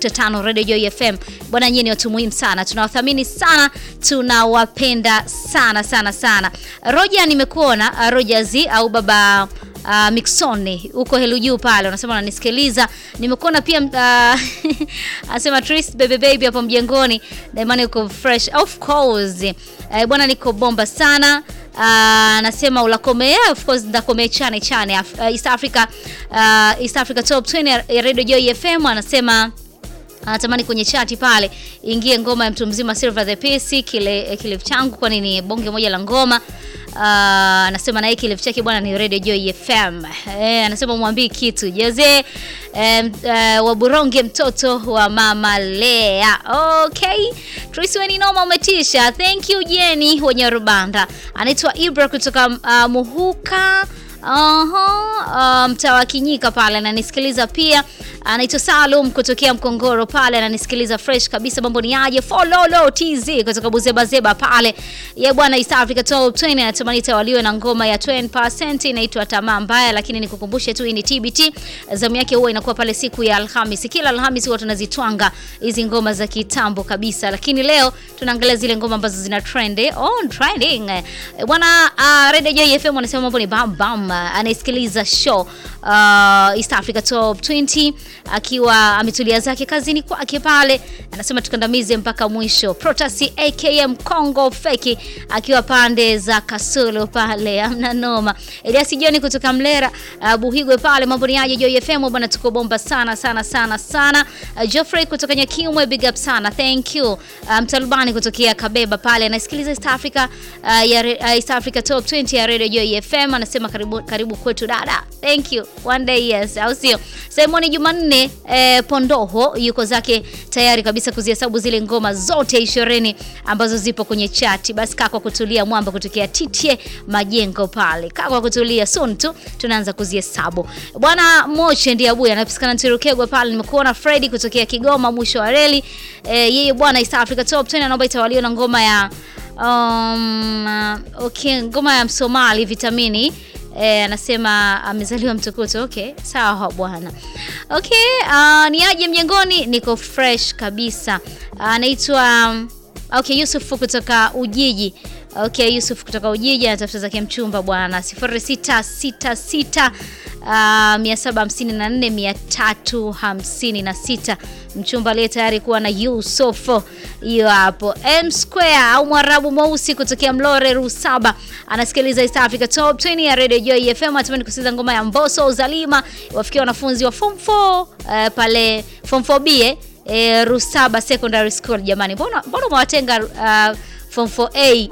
90.5 Radio Joy FM. Bwana, nyinyi ni watu muhimu sana, tunawathamini sana, tunawapenda sana sana sana. Roja, nimekuona uh, Roja Z au baba Uh, Mixoni huko helu juu pale, unasema unanisikiliza. Nimekuona pia uh, anasema Tris baby baby hapo mjengoni, Daimani uko fresh of course. Uh, bwana niko bomba sana. Anasema uh, ulakome of course ndakome chane chane Af uh, East Africa uh, East Africa Top 20 ya, ya Radio Joy FM anasema anatamani kwenye chati pale ingie ngoma ya mtu mzima Silver the Peace kile kile changu, kwani ni bonge moja la ngoma. Anasema uh, na hiki chake bwana ni Radio Joy FM. Eh, anasema mwambie kitu Jose um, uh, wa Buronge mtoto wa mama Lea. Okay. Tracy weni noma umetisha. Thank you Jenny wenye Rubanda. Anaitwa Ibra kutoka uh, Muhuka Aha, mtaa um, wa Kinyika pale ananisikiliza pia. Anaitwa Salum kutokea Mkongoro pale ananisikiliza fresh kabisa. Mambo ni aje? Follow TZ kutoka Buzeba Zeba pale. Ye bwana East Africa Top 20 anatamani tawaliwe na ngoma ya 20% inaitwa Tamaa Mbaya, lakini nikukumbushe tu hii ni TBT. Zamu yake huwa inakuwa pale siku ya Alhamisi. Kila Alhamisi huwa tunazitwanga hizi ngoma za kitambo kabisa, lakini leo tunaangalia zile ngoma ambazo zina trend on trending. Bwana uh, Radio Joy FM wanasema mambo ni bam bam anaisikiliza show uh, East Africa Top 20 akiwa ametulia zake kazini kwake pale, anasema tukandamize mpaka mwisho. Protasi AKM Congo Feki akiwa pande za Kasulu pale, amna noma. Elias Joni kutoka Mlera uh, Buhigwe pale, mambo ni aje Joy FM bwana, tuko bomba sana sana sana sana. Uh, Geoffrey kutoka Nyakimwe, big up sana, thank you. Uh, Mtalubani kutokea Kabeba pale anasikiliza East Africa uh, ya uh, East Africa Top 20 ya Radio Joy FM, anasema karibu karibu kwetu dada, thank you one day yes, au sio? Simoni Jumanne eh, Pondoho yuko zake tayari kabisa kuzihesabu zile ngoma zote ishirini ambazo zipo kwenye chati. Basi kaa kwa kutulia, mwamba kutokea Titie Majengo pale, kaa kwa kutulia, soon tu tunaanza kuzihesabu bwana. Moche ndiye abuya anapatikana Ntirukegwa pale. Nimekuona Freddy kutokea Kigoma mwisho wa reli eh, yeye bwana East Africa Top 20 anaomba itawaliwe na ngoma ya um, okay, ngoma ya Msomali vitamini E, anasema amezaliwa mtukutu. Okay, sawa bwana. Okay, uh, ni aje mjengoni, niko fresh kabisa. Anaitwa uh, okay, Yusuf kutoka Ujiji. Okay, Yusuf kutoka Ujiji anatafuta zake mchumba bwana 0666 uh, 754 356 mchumba aliye tayari kuwa na Yusuf. Hiyo hapo M Square au Mwarabu mweusi kutokea Mlore Rusaba anasikiliza East Africa Top 20 ya Radio Joy FM. Atamani kusikiza ngoma ya Mbosso Uzalima wafikia wanafunzi wa form 4 uh, pale form 4B eh, Rusaba Secondary School. Jamani, mbona mbona mwatenga uh, form 4A?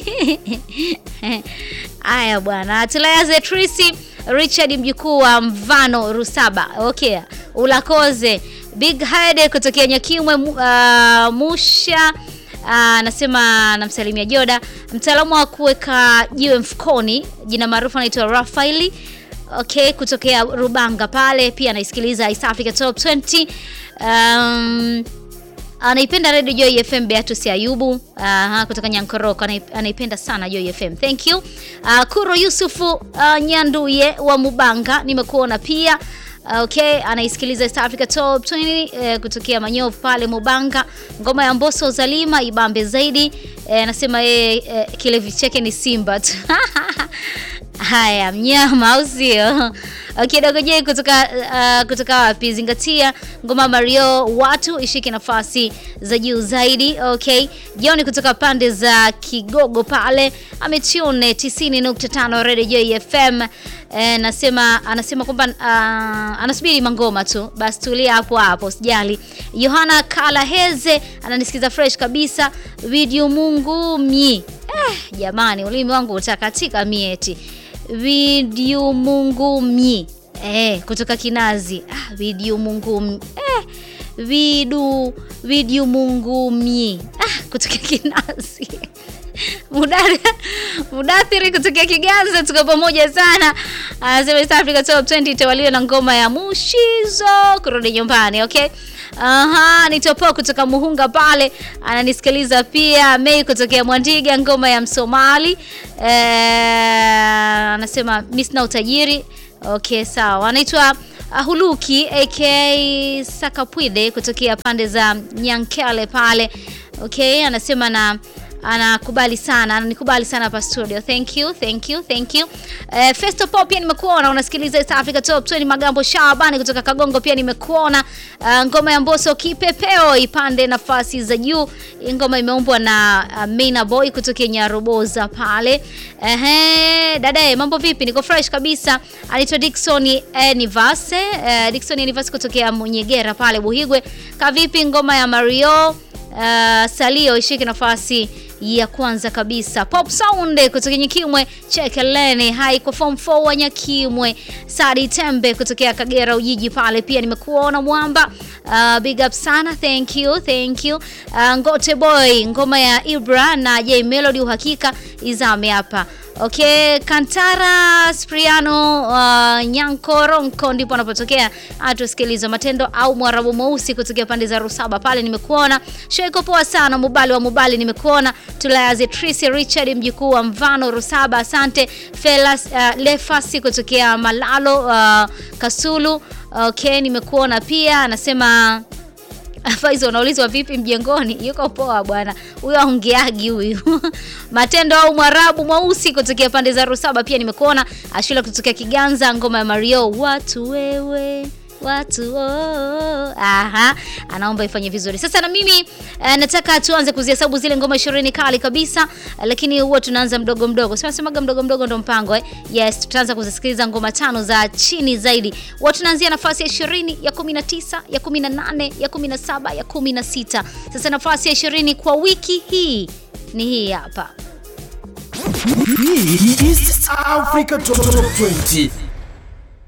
Aya bwana, tulayaze Tracy Richard mjukuu wa Mvano Rusaba. Okay, ulakoze Big Head kutokea Nyakimwe uh, Musha anasema uh, namsalimia Joda, mtaalamu wa kuweka jiwe mfukoni, jina maarufu anaitwa Rafaeli. Okay, kutokea Rubanga pale pia anaisikiliza East Africa Top 20. Um, anaipenda Radio Joy FM. Beatus Ayubu uh, kutoka Nyankoroko anaipenda sana Joy FM. Thank you. Uh, Kuro Yusufu uh, Nyanduye wa Mubanga nimekuona pia. Okay, anaisikiliza East Africa Top 20 eh, kutokea Manyovu pale Mubanga. Ngoma ya Mbosso Zalima ibambe zaidi. Anasema eh, yeye eh, kilevi chake ni Simba tu. Haya, mnyama au sio? Okay, Dogo J kutoka uh, kutoka wapi? Zingatia ngoma Mario watu ishike nafasi za juu zaidi. Okay, Joni kutoka pande za Kigogo pale ametune 90.5 Radio Joy FM. E, nasema anasema kwamba uh, anasubiri mangoma tu, basi tulia hapo hapo, sijali. Yohana Kalaheze ananisikiza fresh kabisa. Video Mungu mi eh, jamani, ulimi wangu utakatika mieti video Mungu mi eh, kutoka Kinazi ah, video Mungu mi eh, vidu video Mungu mi ah, kutoka Kinazi Mudathiri kutokea Kiganza, tuko pamoja sana. Anasema East Africa Top 20 itawaliwa na ngoma ya Mushizo kurudi nyumbani. Okay, aha, ni Topo kutoka Muhunga pale ananisikiliza pia. Mei kutokea Mwandiga, ngoma ya Msomali eh, anasema mimi sina utajiri. Okay, sawa. Anaitwa uh, Huluki aka Sakapwide kutokea pande za Nyankele pale. Okay, anasema na anakubali sana, ananikubali sana hapa studio. Thank you, thank you, thank you. Uh, Festo Pop pia nimekuona unasikiliza East Africa Top 20 Magambo Shabani kutoka Kagongo pia nimekuona. Uh, ngoma ya Mbosso kipepeo ipande nafasi za juu. Ngoma imeumbwa na uh, Maina Boy kutoka Nyaroboza pale. Ehe, dadae mambo vipi? Niko fresh kabisa. Anaitwa Dickson Enivase, uh, Dickson Enivase kutoka Munyegera pale Buhigwe. Kavipi ngoma ya Mario uh, Salio ishike nafasi ya kwanza kabisa. Pop Sound kutoka Nyakimwe, Chekeleni hai kwa form 4 wa Nyakimwe. Sadi Tembe kutokea Kagera Ujiji pale pia nimekuona mwamba. Uh, big up sana, thank you, thank you. Uh, Ngote Boy ngoma ya Ibra na J Melody uhakika izame hapa. Okay, Kantara Spriano uh, Nyankoronko ndipo anapotokea. Atusikiliza matendo au Mwarabu mweusi kutokea pande za Rusaba pale nimekuona. Sheko poa sana Mubali wa Mubali nimekuona. Tulayazi Tracy Richard mjukuu wa Mvano Rusaba asante. Felas uh, Lefasi kutokea Malalo uh, Kasulu. Okay, nimekuona pia anasema Faizo unaulizwa vipi mjengoni? Yuko poa bwana. Huyo aongeagi huyu. Matendo au Mwarabu mweusi kutokea pande za Rusaba pia nimekuona. Ashila kutokea Kiganza ngoma ya Mario watu wewe watu oh. Aha, anaomba ifanye vizuri. Sasa na mimi eh, nataka tuanze kuzihesabu zile ngoma 20 kali kabisa, eh, lakini huwa tunaanza mdogo mdogo. Sio nasemaga mdogo mdogo ndo mpango eh. Yes, tutaanza kuzisikiliza ngoma tano za chini zaidi. Huwa tunaanzia nafasi ya 20, ya 19, ya 18, ya 17, ya 16. Sasa nafasi ya 20 kwa wiki hii ni hii hapa. Hii ni East Africa Top 20